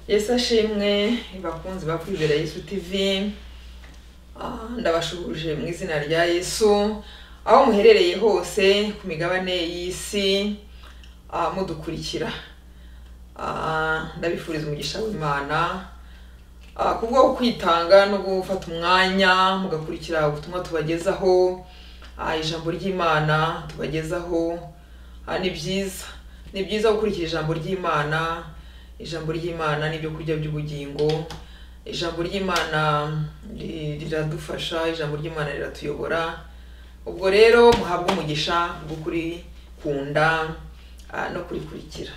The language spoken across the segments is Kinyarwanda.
yesu ashimwe bakunzi ba kwibera yesu tivi ndabashuhuje mu izina rya yesu aho muherereye hose ku migabane y'isi ah, mudukurikira Ah, ndabifuriza umugisha w'imana Ah, ku bwo kwitanga no gufata umwanya mugakurikira ubutumwa tubagezaho Ah, ijambo ry'imana tubagezaho Ah, ni byiza ni byiza gukurikira ijambo ry'imana ijambo ry'imana ni ibyo kurya by'ubugingo ijambo ry'imana ri- riradufasha ijambo ry'imana riratuyobora ubwo rero muhabwe umugisha wo kurikunda ah, no kurikurikira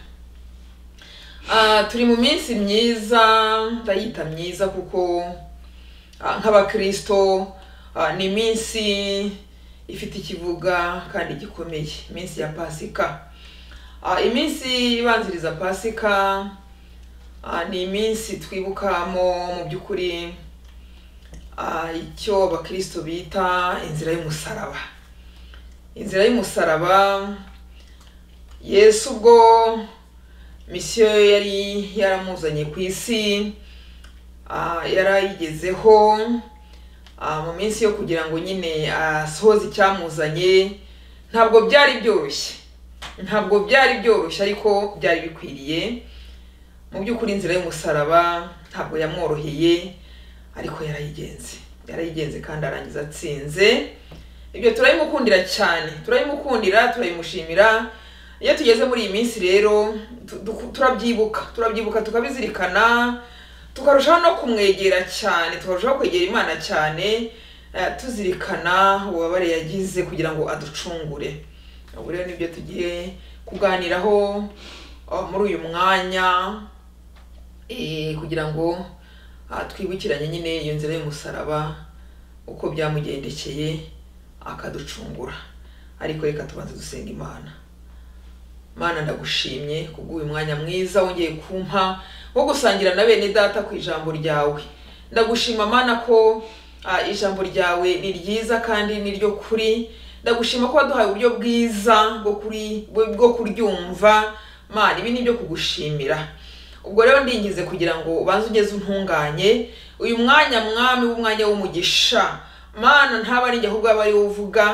Ah, turi mu minsi myiza ndayita myiza kuko ah, nk'abakristo ah, ni iminsi ifite ikivuga kandi gikomeye iminsi ya pasika Ah, iminsi ibanziriza pasika ah, ni iminsi twibukamo mu by'ukuri ah, icyo abakristo bita inzira y'umusaraba inzira y'umusaraba yesu ubwo misiyo yari yaramuzanye ku isi ah, yarayigezeho ah, mu minsi yo kugira ngo nyine asohoze icyamuzanye ntabwo byari byoroshye ntabwo byari byoroshye ariko byari bikwiriye mu by'ukuri inzira y'umusaraba ntabwo yamworoheye ariko yarayigenze yarayigenze kandi arangiza atsinze ibyo turabimukundira cyane turabimukundira turabimushimira iyo tugeze muri iyi minsi rero tu- du- turabyibuka turabyibuka tukabizirikana tukarushaho no kumwegera cyane tukarushaho kwegera imana cyane eh, tuzirikana ububabare yagize kugira ngo aducungure ubu rero nibyo tugiye kuganiraho ah, muri uyu mwanya eh, kugira ngo ah, twibukiranye nyine iyo nzira y'umusaraba uko byamugendekeye akaducungura ariko reka tubanze dusenga imana mana ndagushimye kubw'uyu mwanya mwiza wongeye kumpa wo gusangira na bene data ku ijambo ryawe ndagushima mana ko ah, ijambo ryawe ni ryiza kandi ni ryo kuri ndagushima ko waduhaye uburyo bwiza bwo kuri bwo kuryumva mana ibi ni ibyo kugushimira ubwo rero ndingize kugira ngo ubanze ugeze untunganye uyu mwanya mwami w'umwanya w'umugisha mana ntaba ari njye ahubwo aba ari wowe uvuga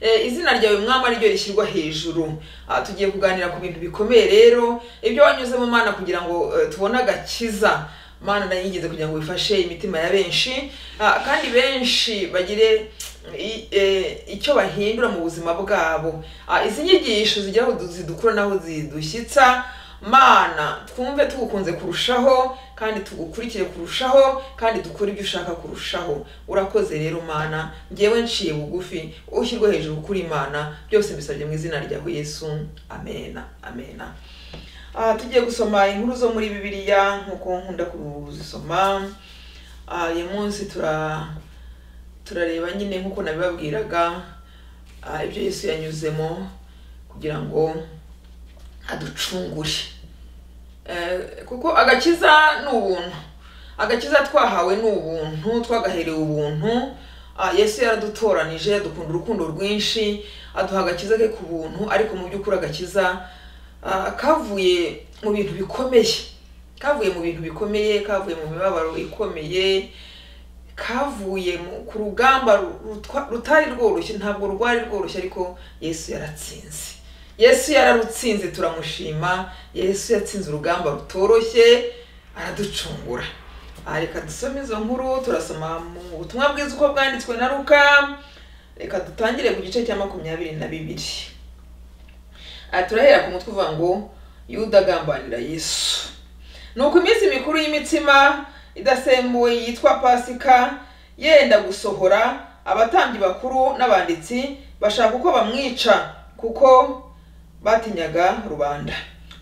Eh, izina ryawe mwami ari ryo rishyirwa hejuru Ah, tugiye kuganira ku bintu bikomeye rero ibyo wanyuzemo mana kugira ngo eh, tubone agakiza mana ndayingize kugira ngo wifashe imitima ya benshi Ah, kandi benshi bagire i- eh, icyo bahindura mu buzima bwabo Ah, izi nyigisho zigira aho du- zidukura n'aho zidushyitsa mana twumve tugukunze kurushaho kandi tugukurikire kurushaho kandi dukore ibyo ushaka kurushaho urakoze rero mana ngewe nciye bugufi ushyirwe hejuru kuri mana byose mbisabye mu izina ryawe yesu amena amena Ah, tugiye gusoma inkuru zo muri bibiliya nk'uko nkunda kuzisoma Ah, uyu munsi tura turareba nyine nk'uko nabibabwiraga ah, ibyo yesu yanyuzemo kugira ngo aducungure Eh, kuko agakiza ni ubuntu agakiza twahawe ni ubuntu twagaherewe ubuntu Ah, yesu yaradutoranije adukunda urukundo rwinshi aduha agakiza ke ku buntu ariko mu by'ukuri agakiza ah, kavuye mu bintu bikomeye kavuye mu bintu bikomeye kavuye mu mibabaro ikomeye kavuye mu- ku rugamba rutwa- rutari rworoshye ntabwo rwari rworoshye ariko yesu yaratsinze yesu yararutsinze turamushima yesu yatsinze urugamba rutoroshye araducungura Ah, reka dusome izo nkuru turasoma mu butumwa bwiza uko bwanditswe na luka reka dutangire ku gice cya makumyabiri na bibiri Ah, turahera ku mutwe uvuga ngo yuda agambanira yesu nuko iminsi mikuru y'imitsima idasembuwe yitwa pasika yenda gusohora abatambyi bakuru n'abanditsi bashaka uko bamwica kuko batinyaga rubanda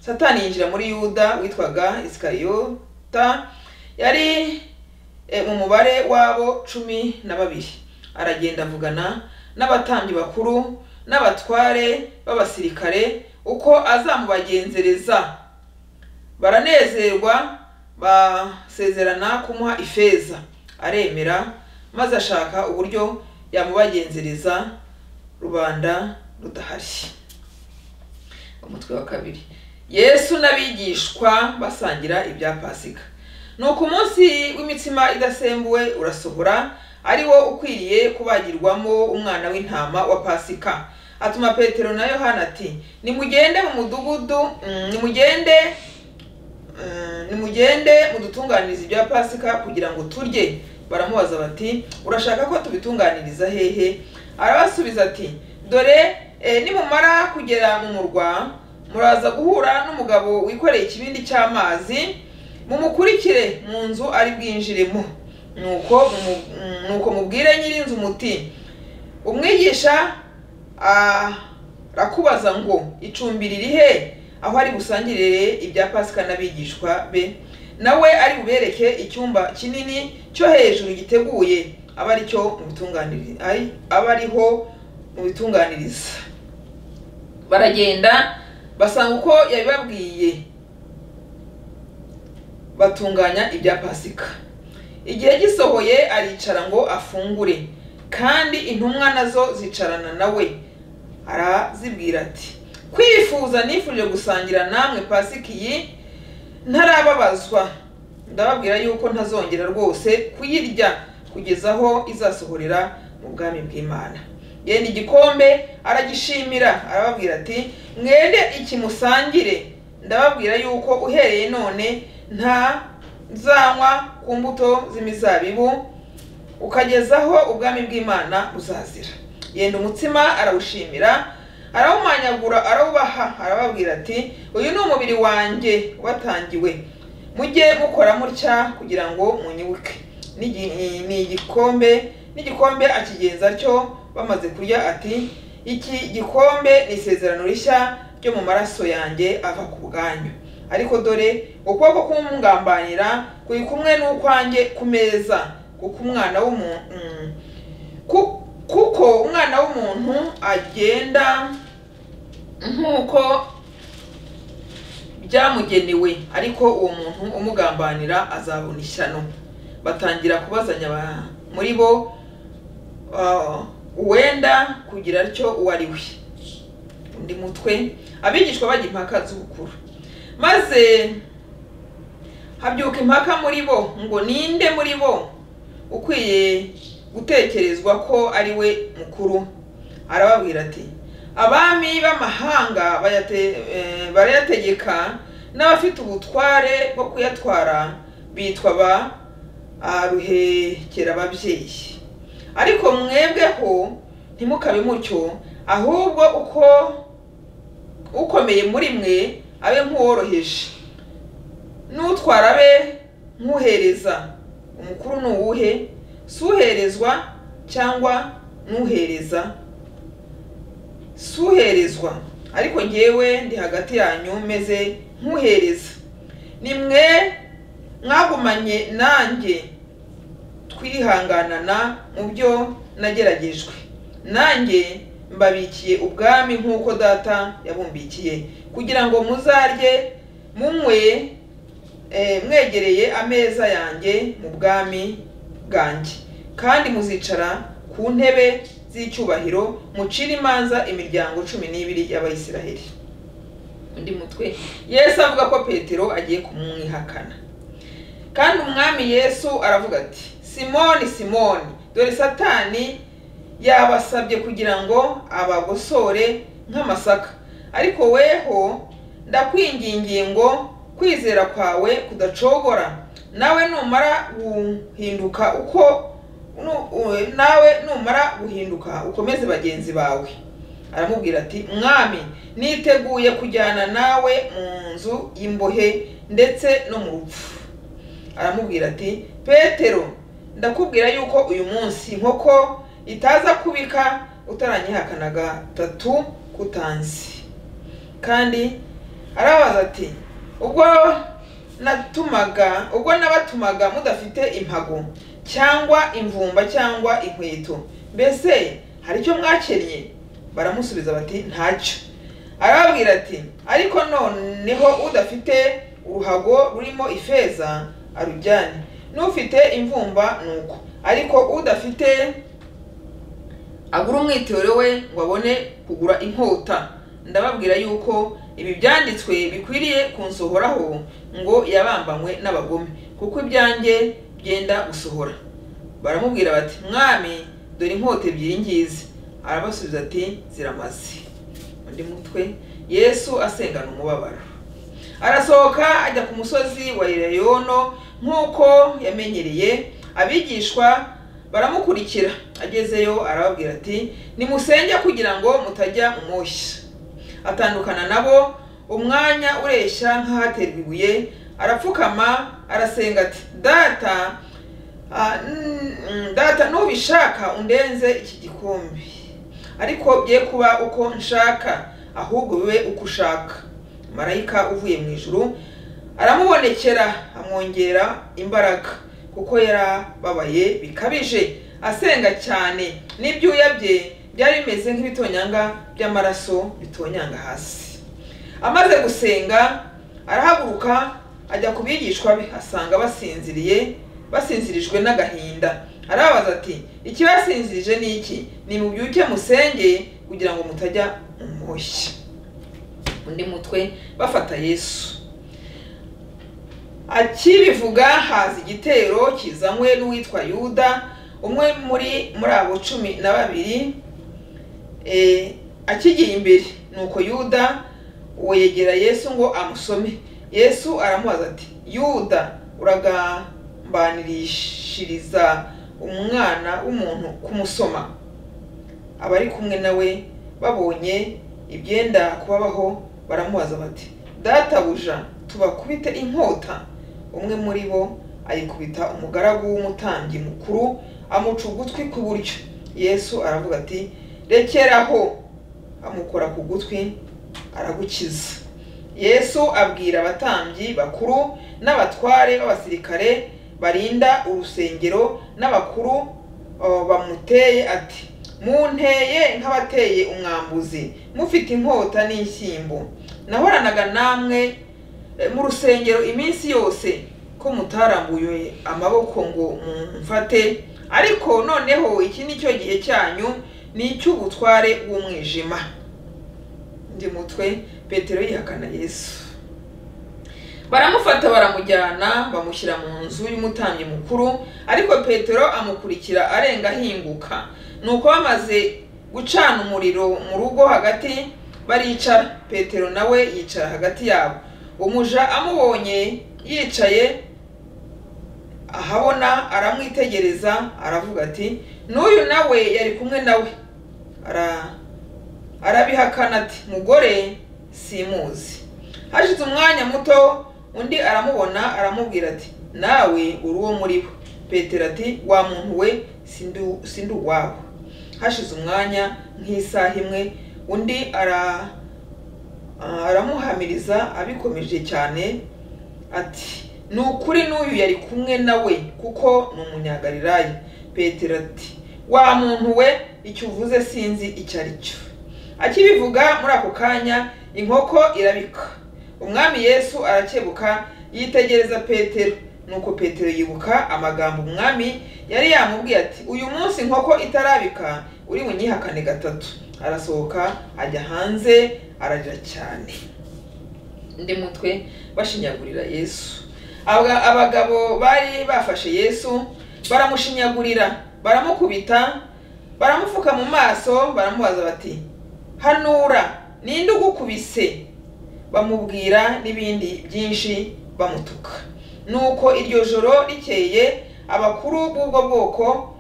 satani yinjira muri yuda witwaga isikariyota yari e, mu mubare w'abo cumi na babiri aragenda avugana n'abatambyi bakuru n'abatware b'abasirikare uko azamubagenzereza baranezerwa basezerana kumuha ifeza aremera maze ashaka uburyo yamubagenzereza rubanda rudahari umutwe wa kabiri yesu n'abigishwa basangira ibya pasika ni uku umunsi w'imitsima idasembuwe urasohora ari wo ukwiriye kubagirwamo umwana w'intama wa pasika atuma petero na yohana ati nimugende mu mudugudu mm, nimugende mm, nimugende mudutunganirize ibya pasika kugira ngo turye baramubaza bati urashaka ko tubitunganiriza hehe arabasubiza ati dore eh, nimumara kugera mu murwa muraza guhura n'umugabo wikoreye ikibindi cy'amazi mumukurikire mu nzu ari bwinjiremo nuko mumu- mm, nuko mubwire nyir'inzu muti umwigisha arakubaza ngo icumbi riri he aho ari busangirire ibya pasika n'abigishwa be nawe ari bubereke icyumba kinini cyo hejuru giteguye aba ari cyo mu bitunganiri- ari- aba ariho mu bitunganiriza baragenda basanga uko yabibabwiye batunganya ibya pasika igihe gisohoye aricara ngo afungure kandi intumwa nazo zicarana nawe arazibwira ati kwifuza nifuje gusangira namwe pasika iyi ntarababazwa ndababwira yuko ntazongera rwose kuyirya kugeza aho izasohorera mu bwami bw'imana yenda igikombe aragishimira arababwira ati mwende ikimusangire ndababwira yuko uhereye none nta zanywa ku mbuto z'imizabibu ukagezaho ubwami bw'imana buzazira yenda umutsima arawushimira arawumanyagura arawubaha arababwira ati uyu ni umubiri wanjye watangiwe mujye mukora mutya kugira ngo munyibuke N'igi- ni igikombe n'igikombe akigenza cyo bamaze kurya ati iki gikombe ni isezerano rishya ryo mu maraso yanjye ava ku bwanyu ariko dore ukuboko kumwungambanira kuri kumwe n'ukwanjye ku meza kuko umwana w'umuntu ku- kuko umwana w'umuntu agenda nk'uko byamugenewe ariko uwo muntu umugambanira azabona ishyano batangira kubazanya ba- muri bo ah, uwenda kugira atyo uwo ari we undi mutwe abigishwa bajya impaka z'ubukuru maze habyuka impaka muri bo ngo ninde muri bo ukwiye gutekerezwa ko ari we mukuru arababwira ati abami b'amahanga bayate- eh, barayategeka n'abafite ubutware bwo kuyatwara bitwa ba ruhekera ababyeyi ariko mwebweho ntimukabe mutyo ahubwo uko ukomeye muri mwe abe nk'uworoheje n'utwara abe nk'uhereza umukuru ni uwuhe si uherezwa cyangwa n'uhereza si uherezwa ariko ngewe ndi hagati yanyu meze nk'uhereza ni mwe mwagumanye nanjye twihanganana mu byo nageragejwe nanjye mbabikiye ubwami nk'uko data yabumbikiye kugira ngo muzarye munywe eh, mwegereye ameza yanjye mu bwami bwanjye kandi muzicara ku ntebe z'icyubahiro mucire imanza imiryango cumi n'ibiri y'abayisiraheli undi mutwe yesu avuga ko petero agiye kumwihakana kandi umwami yesu aravuga ati simoni simoni dore satani yabasabye kugira ngo abagosore nk'amasaka ariko weho ndakwingingiye ngo kwizera kwawe kudacogora nawe numara guhinduka uko nu- u- nawe numara guhinduka ukomeze bagenzi bawe aramubwira ati mwami niteguye kujyana nawe mu nzu y'imbohe ndetse no mu rupfu aramubwira ati petero ndakubwira yuko uyu munsi inkoko itaza kubika utaranyihakana gatatu kutanzi kandi arabaza ati ubwo natumaga ubwo nabatumaga mudafite impago cyangwa imvumba cyangwa inkweto mbese hari icyo mwakennye baramusubiza bati ntacyo arababwira ati ariko noneho udafite uruhago rurimo ifeza arujyane n'ufite imvumba nuko ariko udafite agura umwitero we ngo abone kugura inkota ndababwira yuko ibi byanditswe bikwiriye kunsohoraho ngo yabambanywe n'abagome kuko ibyanjye byenda gusohora baramubwira bati mwami dore inkota ebyiri ngizi arabasubiza ati ziramaze undi mutwe yesu asengana umubabaro arasohoka ajya ku musozi wa irayono nk'uko yamenyereye abigishwa baramukurikira agezeyo arababwira ati nimusenge kugira ngo mutajya umushyi atandukana nabo umwanya ureshya nk'ahaterwa ibuye arapfukama arasenga ati data ah, mm, data nubishaka undenze iki gikombe ariko bye kuba uko nshaka ahubwo bibe uko ushaka marayika uvuye mu ijuru aramubonekera amwongera imbaraga kuko yarababaye bikabije asenga cyane n'ibyuya bye byari bimeze nk'ibitonyanga by'amaraso bitonyanga hasi amaze gusenga arahaguruka ajya ku bigishwa be asanga basinziriye basinzirijwe n'agahinda arababaza ati ikibasinzirije ni iki ni mu byuke musenge kugira ngo mutajya mu mushyi undi mutwe bafata yesu akibivuga haza igitero kizanywe n'uwitwa yuda umwe muri muri abo cumi na babiri eh, akigiye imbere nuko yuda uwo yegera yesu ngo amusome yesu aramubaza ati yuda uragambanirishiriza umwana w'umuntu kumusoma abari kumwe nawe babonye ibyenda kubabaho baramubaza bati databuja tubakubite inkota umwe muri bo ayikubita umugaragu w'umutambyi mukuru amuca ugutwi kw'iburyo yesu aravuga ati rekeraho amukora ku gutwi aragukiza yesu abwira abatambyi bakuru n'abatware b'abasirikare barinda urusengero n'abakuru uh, bamuteye ati munteye nk'abateye umwambuzi mufite inkota n'inshyimbo nahoranaga namwe eh, mu rusengero iminsi yose ko mutarambuye amaboko ngo mumfate ariko noneho iki ni cyo gihe cyanyu ni icy'ubutware bw'umwijima undi mutwe petero yihakana yesu baramufata baramujyana bamushyira mu nzu y'umutambyi mukuru ariko petero amukurikira arenga ahinguka nuko bamaze gucana umuriro mu rugo hagati baricara petero nawe yicara hagati yabo umuja amubonye yicaye ahabona aramwitegereza aravuga ati n'uyu nawe yari kumwe nawe ara arabihakana ati mugore simuzi hashize umwanya muto undi aramubona aramubwira ati nawe uri uwo muri bo petero ati wa muntu we sindu- sindi uwabo hashize umwanya nk'isaha imwe undi ara aramuhamiriza abikomeje cyane ati ni ukuri n'uyu yari kumwe nawe kuko ni umunyagalilaya petero ati wa muntu we icyo uvuze sinzi icyo ari cyo akibivuga muri ako kanya inkoko irabika umwami yesu arakebuka yitegereza petero nuko petero yibuka amagambo umwami yari yamubwiye ati uyu munsi inkoko itarabika uri bunyihakane gatatu arasohoka ajya hanze ararira cyane undi mutwe bashinyagurira yesu Aba- abagabo bari bafashe yesu baramushinyagurira baramukubita baramupfuka mu maso baramubaza bati hanura ninde ugukubise bamubwira n'ibindi byinshi bamutuka nuko iryo joro rikeye abakuru b'ubwo bwoko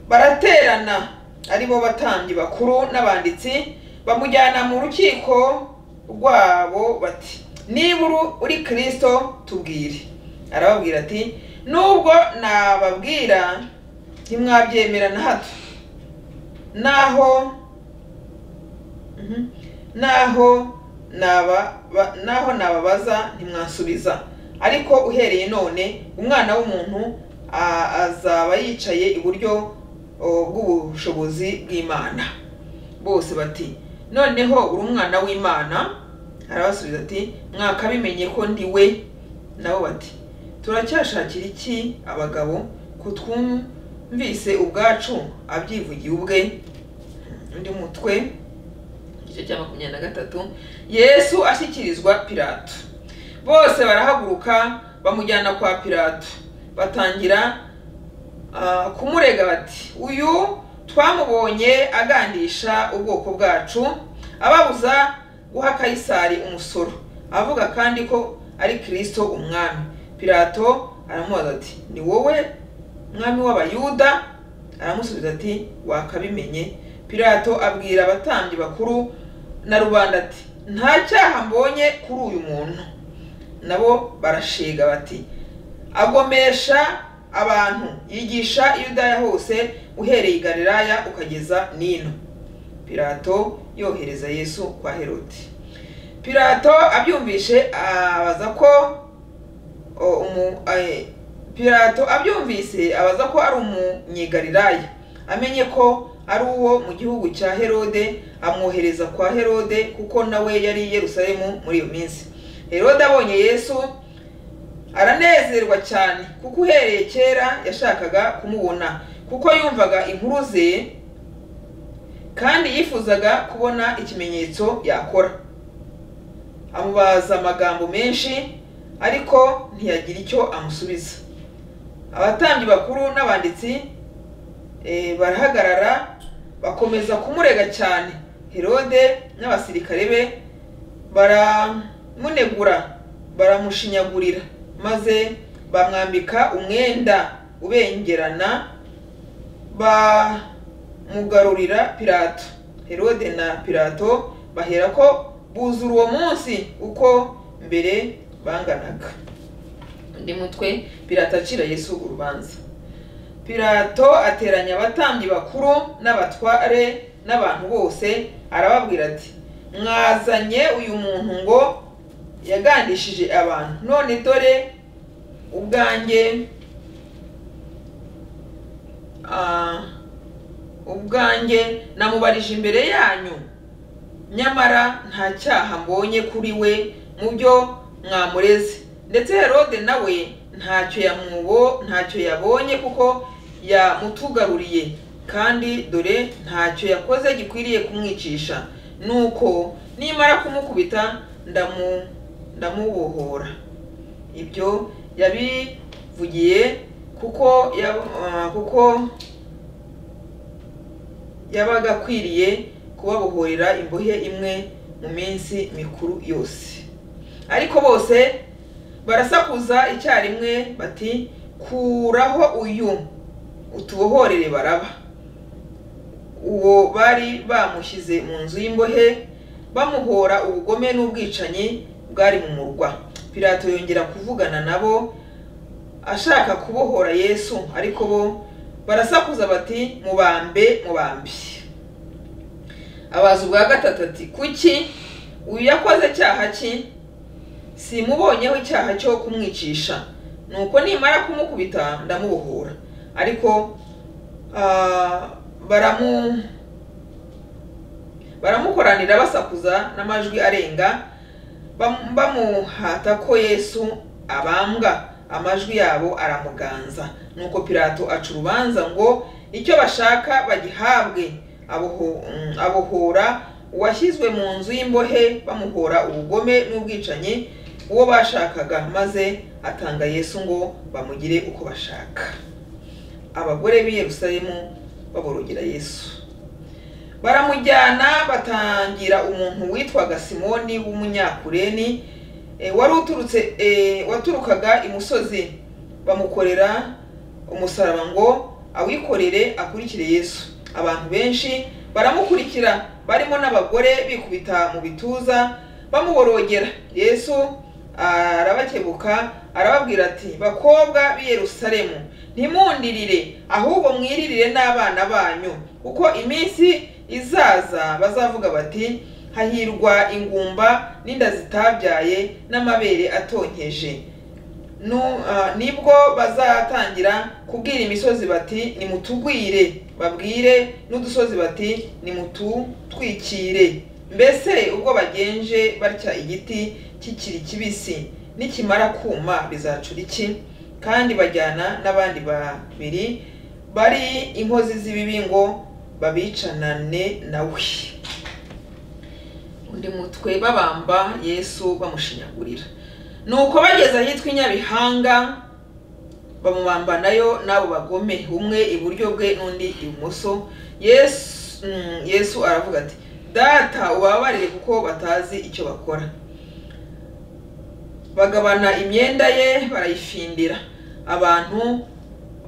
baraterana ari bo batambyi bakuru n'abanditsi bamujyana mu rukiko rwabo bati niba uru- uri kirisito tubwire arababwira ati nubwo nababwira ntimwabyemera na hato naho Mhm. naho naba ba- naho nababaza ntimwasubiza ariko uhereye none umwana w'umuntu a- azaba yicaye iburyo o, bw'ubushobozi bw'imana bose bati noneho uri umwana w'imana arabasubiza ati mwakabimenye ko ndi we nabo bati turacyashakira iki abagabo kutwumvise ubwacu abyivugiye ubwe undi mutwe igice cya makumyabiri na gatatu yesu ashyikirizwa pilato bose barahaguruka bamujyana kwa pilato batangira ah, kumurega bati uyu twamubonye agandisha ubwoko bwacu ababuza guha kayisari umusoro avuga kandi ko ari kirisito umwami pilato aramubaza ati ni wowe mwami w'abayuda aramusubiza ati wakabimenye pilato abwira abatambyi bakuru na rubanda ati nta cyaha mbonye kuri uyu muntu nabo barashiga bati agomesha abantu yigisha i yudaya hose uhereye i galilaya ukageza nino pilato yohereza yesu kwa herodi pilato abyumvishe abaza ko o, umu- ae, pilato abyumvise abaza ko ari umunyegalilaya amenye ko ari uwo mu gihugu cya herode amwohereza kwa herode kuko nawe yari i yerusalemu muri iyo minsi herode abonye yesu aranezerwa cyane kuko uhereye kera yashakaga kumubona kuko yumvaga inkuru ze kandi yifuzaga kubona ikimenyetso yakora amubaza amagambo menshi ariko ntiyagira icyo amusubiza abatambyi bakuru n'abanditsi eh, barahagarara bakomeza kumurega cyane herode n'abasirikare be baramunegura baramushinyagurira maze bamwambika umwenda ubengerana bamugarurira pilato herode na pilato bahera ko buzura uwo munsi uko mbere banganaga undi mutwe pilato acira yesu urubanza pilato ateranya abatambyi bakuru n'abatware n'abantu bose arababwira ati mwazanye uyu muntu ngo yagandishije abantu none dore ubwanjye ah, ubwanjye namubarije imbere yanyu nyamara nta cyaha mbonye kuri we mu byo mwamureze ndetse herode nawe ntacyo yamubo ntacyo yabonye kuko yamutugaruriye kandi dore ntacyo yakoze gikwiriye kumwicisha nuko nimara kumukubita ndamu ndamubohora ibyo yabivugiye kuko yab- ah, kuko yabaga akwiriye kubabohorera imbohe imwe mu minsi mikuru yose ariko bose barasakuza icyarimwe bati kuraho uyu utubohorere baraba uwo bari bamushyize mu nzu y'imbohe bamuhora ubugome n'ubwicanyi bwari mu murwa pilato yongera kuvugana nabo ashaka kubohora yesu ariko bo barasakuza bati mubambe mubambi abaza ubwa gatatu ati kuki uyu yakoze icyaha ki simubonyeho icyaha cyo kumwicisha nuko nimara kumukubita ndamubohora ariko ah, baramu baramukoranira basakuza n'amajwi arenga bam- bamuhata ko yesu abambwa amajwi yabo aramuganza nuko pilato aca urubanza ngo icyo bashaka bagihabwe aboho- mm, abohora uwashyizwe mu nzu y'imbohe bamuhora ubugome n'ubwicanyi uwo bashakaga maze atanga yesu ngo bamugire uko bashaka abagore b'i yerusalemu baborogera yesu baramujyana batangira umuntu witwaga simoni w'umunyakureni eh, wari uturutse eh, waturukaga imusozi bamukorera umusaraba ngo awikorere akurikire yesu abantu benshi baramukurikira barimo n'abagore bikubita mu bituza bamuborogera yesu arabakebuka arababwira ati bakobwa b'i yerusalemu ntimundirire ahubwo mwiririre n'abana banyu kuko iminsi izaza bazavuga bati hahirwa ingumba n'inda zitabyaye n'amabere atonkeje Nu- ah, nibwo bazatangira kubwira imisozi bati nimutugwire babwire n'udusozi bati nimututwikire mbese ubwo bagenje batya igiti kikiri kibisi nikimara kuma bizacura iki kandi bajyana n'abandi babiri bari inkozi z'ibibi ngo babicanane nawe undi mutwe babamba yesu bamushinyagurira nuko bageze ahitwa i nyabihanga bamubambanayo n'abo bagome umwe iburyo bwe n'undi ibumoso yesu mm, yesu aravuga ati data ubabarire kuko batazi icyo bakora bagabana imyenda ye barayifindira abantu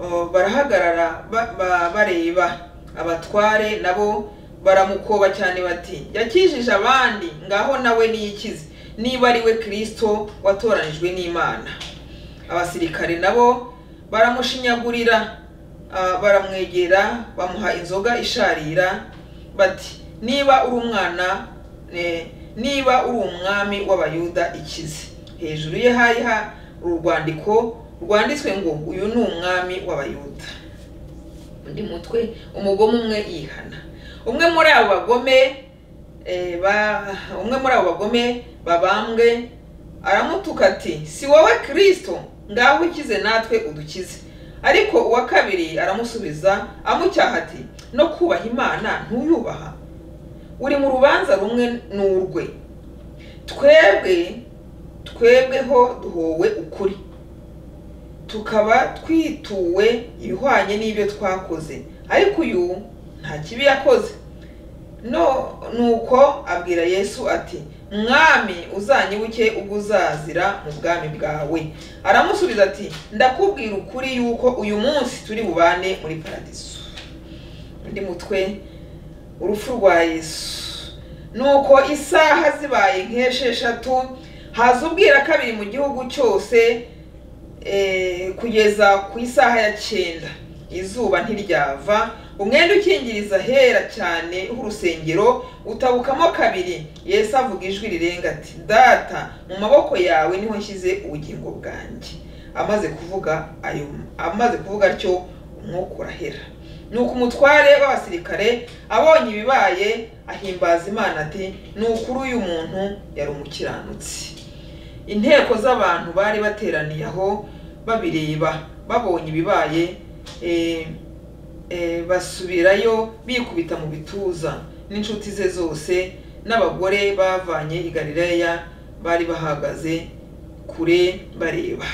oh, barahagarara ba- ba- bareba abatware nabo baramukoba cyane bati yakijije abandi ngaho nawe niyikize niba ari we kirisito watoranijwe n'imana abasirikare nabo baramushinyagurira ah, baramwegera bamuha inzoga isharira bati niba uri umwana eh, niba uri umwami w'abayuda ikize hejuru ye hari ha urwandiko rwanditswe ngo uyu ni umwami w'abayuda undi mutwe umugome umwe yihana umwe muri abo bagome eh, ba- umwe muri abo bagome babambwe aramutuka ati si wowe kirisito ngaho ukize natwe udukize ariko uwa kabiri aramusubiza amucyaha ati no kubaha imana ntuyubaha uri mu rubanza rumwe n'urwe twebwe twebweho duhowe ukuri tukaba twituwe ibihwanye n'ibyo twakoze ariko uyu nta kibi yakoze no nuko abwira yesu ati mwami uzanyibuke ubwo uzazira mu bwami bwawe aramusubiza ati ndakubwira ukuri yuko uyu munsi turi bubane muri paradiso undi mutwe urupfu rwa yesu nuko isaha zibaye nk'esheshatu haza ubwira kabiri mu gihugu cyose eh, kugeza ku isaha ya cyenda izuba ntiryava umwenda ukingiriza hera cyane h'urusengero utabukamo kabiri yesu avuga ijwi rirenga ati data mu maboko yawe niho nshyize ubugingo bwanjye amaze kuvuga ayo amaze kuvuga atyo umwuka urahera nuko umutware w'abasirikare abonye ibibaye ahimbaza imana ati ni ukuri uyu muntu yari umukiranutsi inteko z'abantu bari bateraniye aho babireba babonye ibibaye eh, eh, basubirayo bikubita mu bituza n'inshuti ze zose n'abagore bavanye i galileya bari bahagaze kure bareba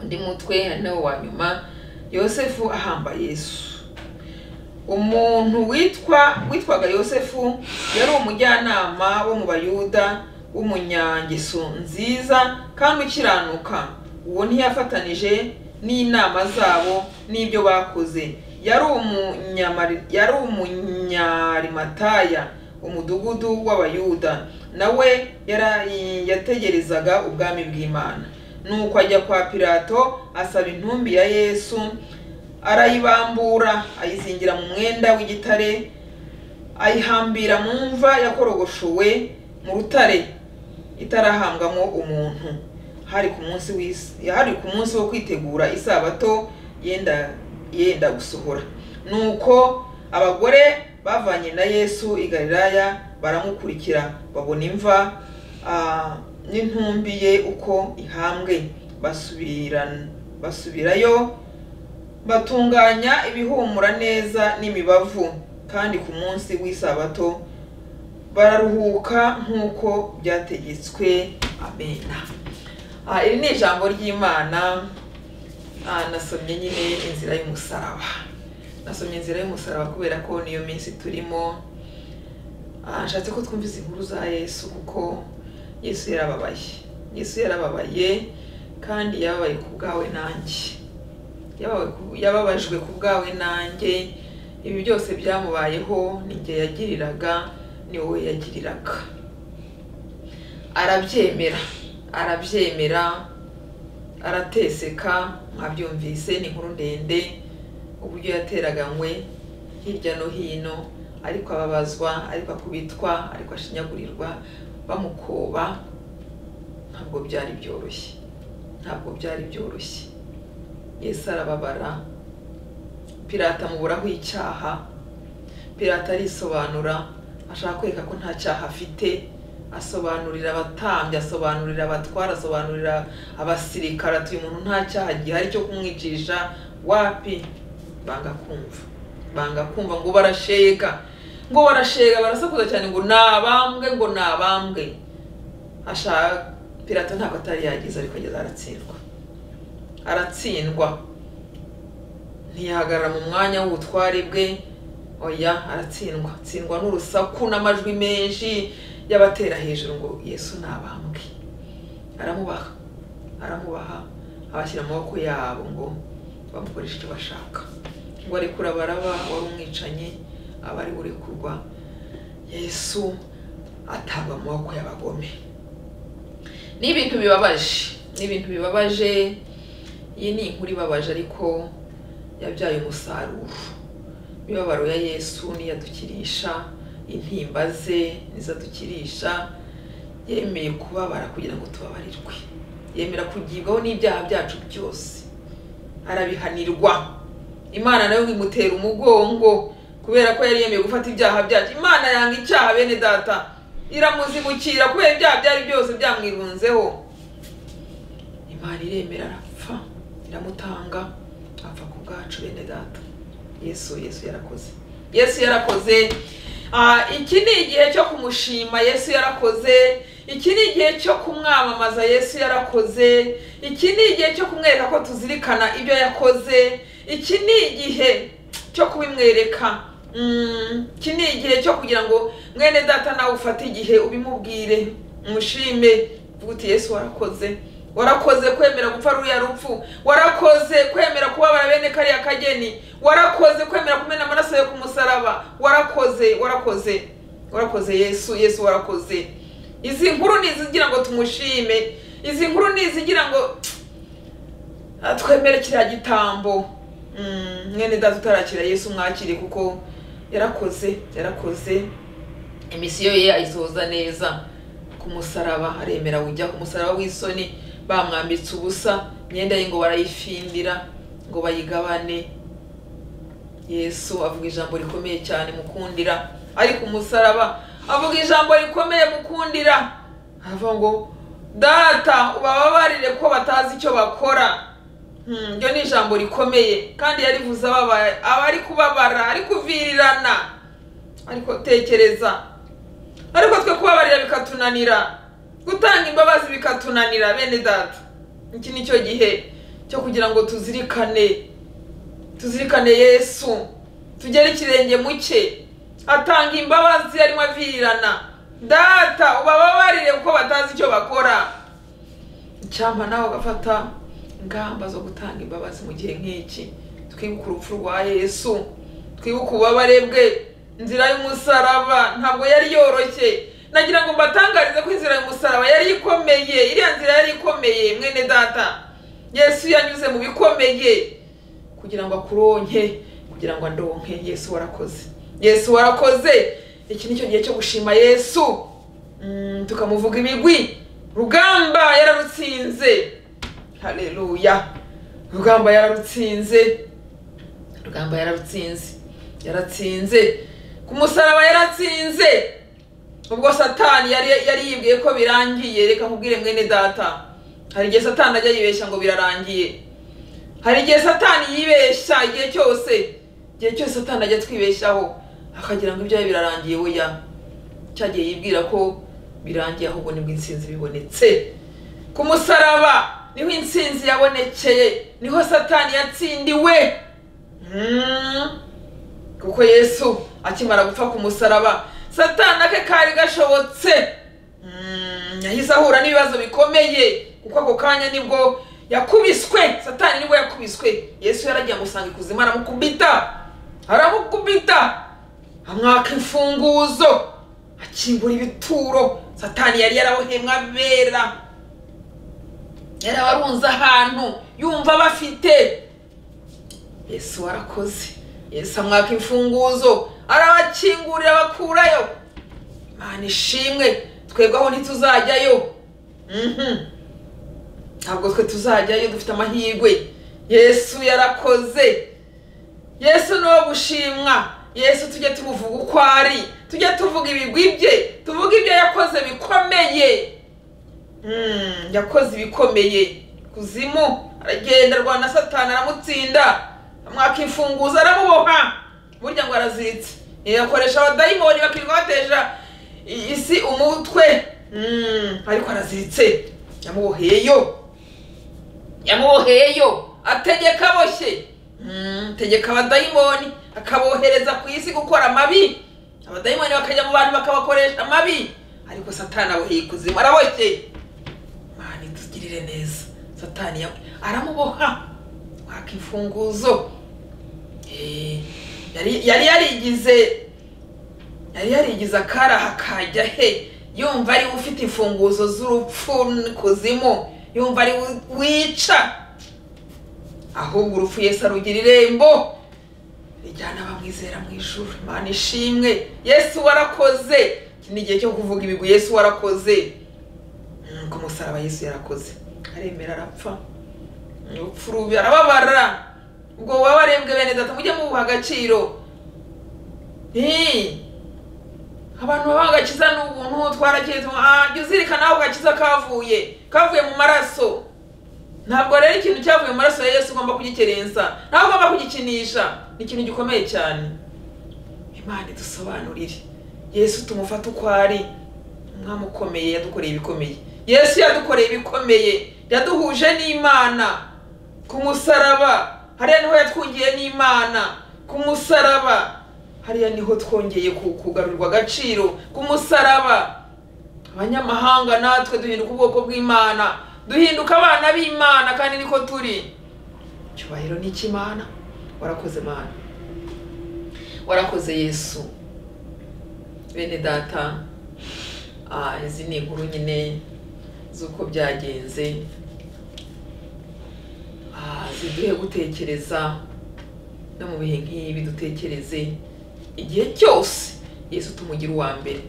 undi mutwe ari nawo wa nyuma yosefu ahamba yesu umuntu witwa witwaga yosefu yari umujyanama wo mu bayuda w'umunyangeso nziza kandi ukiranuka uwo ntiyafatanije n'inama zabo n'ibyo bakoze yari umunyamari- yari umunyarimatayo umudugudu w'abayuda nawe yarayi- yategerezaga ubwami bw'imana nuko ajya kwa pilato asaba intumbi ya yesu arayibambura ayizingira mu mwenda w'igitare ayihambira mu mva yakorogoshowe mu rutare itarahambwamo umuntu hari ku munsi w'is- hari ku munsi wo kwitegura isabato yenda yenda gusohora nuko abagore bavanye na yesu i galilaya baramukurikira babona imva ah, n'intumbi ye uko ihambwe basubirana basubirayo batunganya ibihumura neza n'imibavu kandi ku munsi w'isabato bararuhuka nk'uko byategetswe amena Ah, iri ni ijambo ry'imana Ah, nasomye nyine inzira y'umusaraba nasomye inzira y'umusaraba kubera ko niyo minsi turimo Ah, nshatse ko twumvise inkuru za yesu kuko yesu yarababaye yesu yarababaye kandi yababaye ku bwawe nanjye yabawe ku- yababajwe ku bwawe nanjye ibi byose byamubayeho ni njye yagiriraga ni wowe yagiriraga arabyemera arabyemera arateseka mwabyumvise ni inkuru ndende uburyo yateraganywe hirya no hino ariko ababazwa ariko akubitwa ariko ashinyagurirwa bamukoba ntabwo byari byoroshye ntabwo byari byoroshye yesu arababara pirata amuburaho icyaha pirata arisobanura ashaka kwereka ko nta cyaha afite asobanurira abatambyi asobanurira abatwara asobanurira abasirikare ati uyu muntu nta cyaha gihari cyo kumwicisha wapi banga kumva banga kumva ngo barashega ngo barashega barasakuza cyane ngo ni abambwe ngo ni abambwe ashaka pirato ntabwo atari yagize ariko ageze aratsindwa aratsindwa ntiyahagarara mu mwanya w'ubutware bwe oya aratsindwa atsindwa n'urusaku n'amajwi menshi y'abatera hejuru ngo yesu ntabambwe aramubaha aramubaha abashyira amaboko yabo ngo bamukoreshe icyo bashaka ngo arekure abaraba wari umwicanyi abari burekurwa yesu atabwa mu maboko y'abagome ni ibintu bibabaje ni ibintu bibabaje iyi ni inkuru ibabaje ariko yabyaye umusaruro imibabaro ya yesu niyo adukirisha intimba ze nizo adukirisha yemeye kubabara kugira ngo tubabarirwe yemera kugibwaho n'ibyaha byacu byose arabihanirwa imana nayo imutera umugongo kubera ko yari yemeye gufata ibyaha byacu imana yanga icyaha bene data iramuzimukira kubera ibyaha byari byose byamwirunzeho imana iremera arapfa iramutanga apfa ku bwacu bene data yesu yesu yarakoze yesu yarakoze Ah, iki ni igihe cyo kumushima yesu yarakoze iki ni igihe cyo kumwamamaza yesu yarakoze iki ni igihe cyo kumwereka ko tuzirikana ibyo yakoze iki ni igihe cyo kubimwereka Mm, iki ni igihe cyo kugira ngo mwene data nawe ufate igihe ubimubwire umushime uvuga uti yesu warakoze warakoze kwemera gupfa ruriya rupfu warakoze kwemera kubabara bene kariya kageni warakoze kwemera kumena amaraso yo ku musaraba warakoze warakoze warakoze yesu yesu warakoze izi nkuru ni izigira ngo tumushime izi nkuru ni izigira ngo ah, twemere kiriya gitambo Mm, mwene data utarakira yesu mwakire kuko yarakoze yarakoze imisiyo ye ayisohoza neza ku musaraba aremera ujya ku musaraba w'isoni bamwambitse ubusa imyenda ye ngo barayifindira ngo bayigabane yesu avuga ijambo rikomeye cyane mukundira ari ku musaraba avuga ijambo rikomeye mukundira aravuga ngo data ubababarire ko batazi icyo bakora Hmm, iryo ni ijambo rikomeye kandi yarivuze ababaye aba ari kubabara ari kuvirirana ariko tekereza ariko twe kubabarira bikatunanira gutanga imbabazi bikatunanira bene data iki ni cyo gihe cyo kugira ngo tuzirikane tuzirikane yesu tugere ikirenge mu cye atanga imbabazi arimo avirirana data ubababarire kuko batazi icyo bakora icyampa nawe ugafata ingamba zo gutanga imbabazi mu gihe nk'iki twibuka urupfu rwa yesu twibuka ububabare bwe inzira y'umusaraba ntabwo yari yoroshye nagira ngo mbatangarize ko inzira y'umusaraba yari ikomeye iriya nzira yari ikomeye mwene data yesu yanyuze mu bikomeye kugira ngo akuronke kugira ngo andonke yesu warakoze yesu warakoze iki ni cyo gihe cyo gushima yesu Mm, tukamuvuga imigwi rugamba yararutsinze haleluya rugamba yararutsinze rugamba yararutsinze yaratsinze ku musaraba yaratsinze ubwo satani yari yari yibwiye ko birangiye reka nkubwire mwene data hari igihe satani ajya yibeshya ngo birarangiye hari igihe satani yibeshya igihe cyose igihe cyose satani ajya atwibeshyaho akagira ngo ibyo yawe birarangiye weya cyagiye yibwira ko birangiye ahubwo nibwo insinzi bibonetse ku musaraba niho insinzi yabonekeye niho satani yatsindiwe Mm. kuko yesu akimara gupfa ku musaraba satana ke kari gashobotse Mm, yahise ahura n'ibibazo bikomeye kuko ako kanya nibwo yakubiswe satani nibwo yakubiswe yesu yaragiye amusanga ikuzimu aramukubita aramukubita amwaka imfunguzo akingura ibituro satani yari yarabohemwe abera yarabarunze ahantu yumva bafite yesu warakoze yesu amwaka imfunguzo arabakingurira bakurayo imana ishimwe twebwe aho ntituzajyayo Mhm. ntabwo twe tuzajyayo dufite amahirwe yesu yarakoze yesu ni uwo gushimwa yesu tujye tumuvuga uko ari tujye tuvuga ibigwi bye tuvuge ibyo yakoze bikomeye Mm, yakoze ibikomeye kuzimu aragenda arwana na satani aramutsinda amwaka imfunguzo aramuboha burya ngo araziritse yakoresha abadayimoni bakirirwa batesha i- isi umutwe Mm, ariko araziritse yamuboheyeyo yamuboheyeyo ategeka aboshye Mm, tegeka abadayimoni akabohereza ku isi gukora amabi abadayimoni bakajya mu bantu bakabakoresha amabi ariko satani aboheye ikuzimu araboshye mani tugirire neza satani yawe aramuboha waka imfunguzo Eh, yari yari yarigize yari yarigize akaraha kajya he yumva ari we ufite imfunguzo z'urupfu kuzimu yumva ari we wica ahubwo urupfu yesu arugira irembo rijyana abamwizera mu ijuru imana ishimwe yesu warakoze iki ni igihe cyo kuvuga ibigwi yesu warakoze Mm, ku musaraba yesu yarakoze aremera arapfa urupfu rubi arababara ubwo wabarembwe bene data mujye mubuha agaciro Nti, abantu babaha agakiza ni ubuntu twarakize Ah, jya uzirikana aho agakiza kavuye kavuye mu maraso ntabwo rero ikintu cyavuye mu maraso ya yesu ugomba kugikerensa ntabwo ugomba kugikinisha ni ikintu gikomeye cyane imana idusobanurire yesu tumufate uko ari umwami ukomeye yadukoreye ibikomeye yesu yadukoreye ibikomeye yaduhuje n'imana ku musaraba hariya niho yatwungiye n'imana ku musaraba hariya niho twongeye ku- kugarurwa agaciro ku musaraba abanyamahanga natwe duhinduka ubwoko bw'imana duhinduka abana b'imana kandi niko turi icyubahiro ni icy'imana warakoze mana warakoze yesu bene data ah, izi ni inkuru nyine z'uko byagenze Ah, ziduhe gutekereza no mu bihe nk'ibi dutekereze igihe cyose yesu tumugira uwa mbere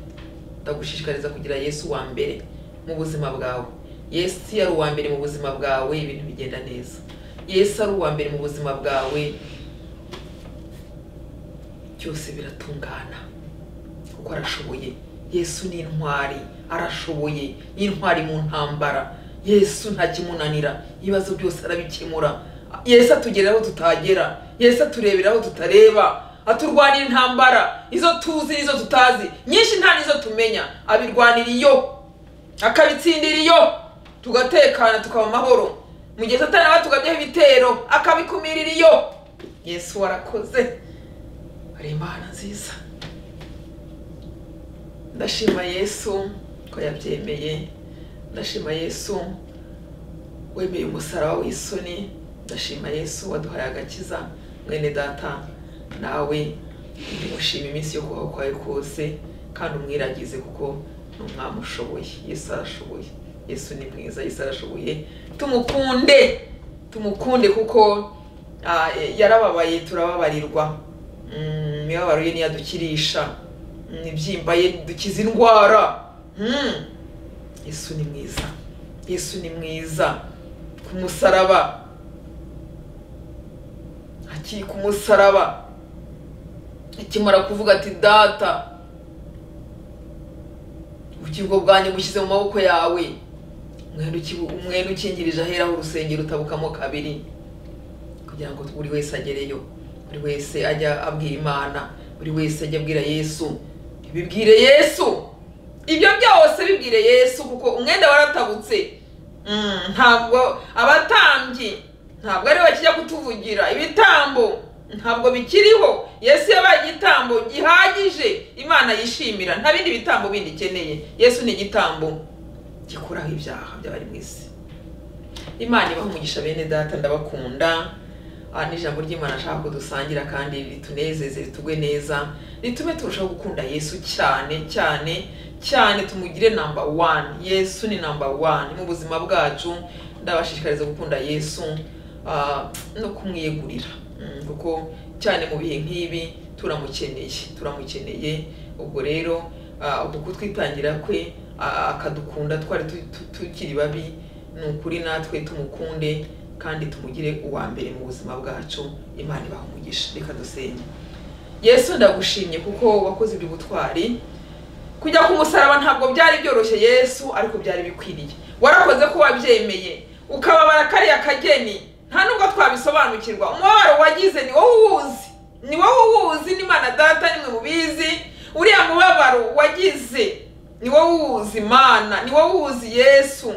ndagushishikariza kugira yesu wa mbere mu buzima bwawe yesu iyo ari uwa mbere mu buzima bwawe ibintu bigenda neza yesu ari uwa mbere mu buzima bwawe byose biratungana kuko arashoboye yesu ni intwari arashoboye ni intwari mu ntambara yesu nta kimunanira ibibazo byose arabikemura yesu atugera aho tutagera yesu aturebera aho tutareba aturwanira intambara izo tuzi n'izo tutazi nyinshi nta n'izo tumenya abirwanira iyo akabitsindira iyo tugatekana tukaba amahoro mu gihe satani aba tugabyeho ibitero akabikumirira iyo yesu warakoze hari imana nziza ndashima yesu ko yabyemeye ndashima yesu wemeye umusaraba w'isoni ndashima yesu waduhaye agakiza mwene data nawe ndimushima iminsi yo kubaho kwawe kose kandi umwiragize kuko ni umwami ushoboye yesu arashoboye yesu ni mwiza yesu arashoboye tumukunde tumukunde kuko ah, yarababaye turababarirwa Mm, imibabaro ye niyo adukirisha ibibyimba ye dukiza indwara Mm. yesu ni mwiza yesu ni mwiza ku musaraba akiri ku musaraba akimara kuvuga ati data ubugingo bwanjye bushyize mu maboko yawe umwenda uki- umwenda ukingirije ahera urusengero utabukamo kabiri kugira ngo buri wese agereyo buri wese ajya abwira imana buri wese ajya abwira yesu bibwire yesu ibyo byose bibwire yesu kuko umwenda waratabutse Mm, ntabwo abatambyi ntabwo ari bakijya kutuvugira ibitambo ntabwo bikiriho yesu yabaye igitambo gihagije imana yishimira nta bindi bitambo bindi ikeneye yesu ni igitambo gikuraho ibyaha by'abari mu isi imana ibaha umugisha bene data ndabakunda aha ni ijambo ry'imana ashaka kudusangira kandi ritunezeze ritugwe neza ritume turushaho gukunda yesu cyane cyane cyane tumugire namba wani yesu ni namba wani mu buzima bwacu ndabashishikariza gukunda yesu ah, no kumwiyegurira Mm, kuko cyane mu bihe nk'ibi turamukeneye turamukeneye ubwo rero ah, uku kutwitangira kwe ah, akadukunda twari tu- tu- tukiri babi ni ukuri natwe tumukunde kandi tumugire uwa mbere mu buzima bwacu imana ibaha umugisha reka dusenge yesu ndagushimye kuko wakoze ibyo butwari kujya ku musaraba ntabwo byari byoroshye yesu ariko byari bikwiriye warakoze ko wabyemeye ukababara kariya kageni nta nubwo twabisobanukirwa umubabaro wagize ni wowe uwuzi ni wowe uwuzi n'imana data nimwe mubizi uriya mubabaro wagize ni wowe uwuzi imana ni wowe uwuzi yesu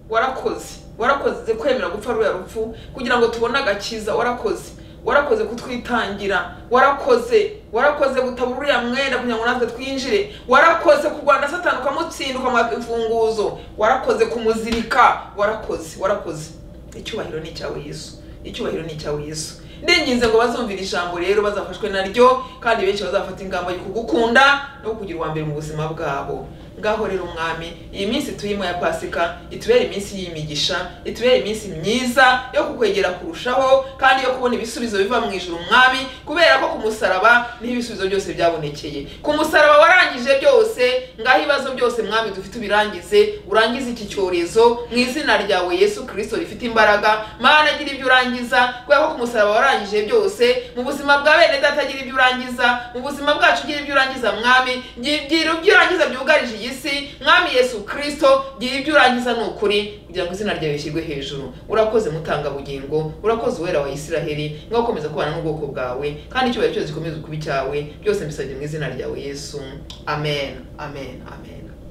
warakoze warakoze kwemera gupfa ruriya rupfu kugira ngo tubone agakiza warakoze warakoze kutwitangira warakoze warakoze gutabura uriya mwenda kugira ngo natwe twinjire warakoze kurwanya satani ukamutsinda ukamuha imfunguzo warakoze kumuzirika warakoze warakoze icyubahiro ni icyawe yesu icyubahiro ni icyawe yesu ndinginze ngo bazumvire ijambo rero bazafashwe naryo kandi benshi bazafata ingamba yo kugukunda no kugira uwa mbere mu buzima bwabo ngaho rero umwami iyi minsi turimo ya pasika itubere iminsi y'imigisha itubere iminsi myiza yo kukwegera kurushaho kandi yo kubona ibisubizo biva mu ijuru umwami kubera ko ku musaraba niho ibisubizo byose byabonekeye ku musaraba warangije byose ngaho ibibazo byose mwami dufite ubirangize urangize iki cyorezo mu izina ryawe yesu kirisito rifite imbaraga mana agira ibyo urangiza kubera ko ku musaraba warangije byose mu buzima bwa bene data agira ibyo urangiza mu buzima bwacu ugira ibyo urangiza mwami gira ibyo urangiza byugarije iyi isi mwami yesu kirisito gira ibyo urangiza ni ukuri kugira ngo izina ryawe rishyirwe hejuru urakoze mutanga bugingo urakoze uwera wa isiraheli ngaho ukomeza kubana n'ubwoko bwawe kandi icyubahiro cyose gikomeze kuba icyawe byose mbisabye mu izina ryawe yesu amen amen amen